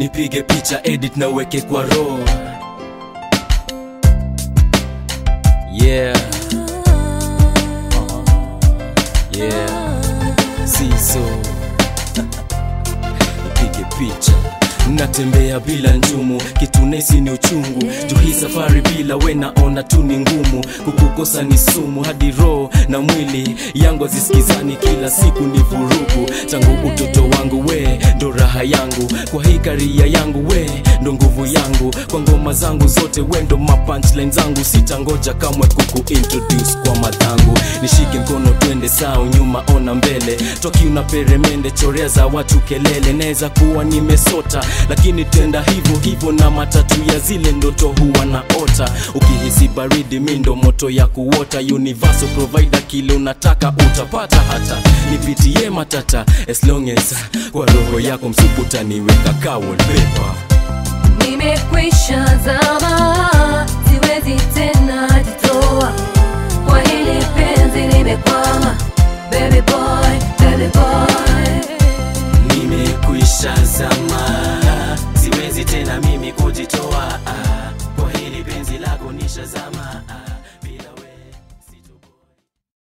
nipige picha edit na uweke kwa roho yeah yeah siso nipige picha natembea bila njumu kitu nesi ni uchungu juu hii safari bila we naona tu ni ngumu kukukosa ni sumu hadi roho na mwili yangu hazisikizani kila siku ni vurugu tangu utoto wangu we ndo raha yangu kwa hii karia yangu we ndo nguvu yangu kwa ngoma zangu zote we ndo mapunchline zangu sitangoja kamwe kuku introduce kwa madhangu nishike mkono twende sao nyuma ona mbele toki una peremende chorea za watu kelele naweza kuwa nimesota lakini tenda hivyo hivyo na matatu ya zile ndoto huwa na ota ukihisi baridi mi ndo moto ya kuota universal provider kile unataka utapata hata nipitie matata as long as kwa roho yako msupu utaniweka ka wallpaper nimekwisha zama siwezi tena jitoa kwa hili penzi limekwama baby boy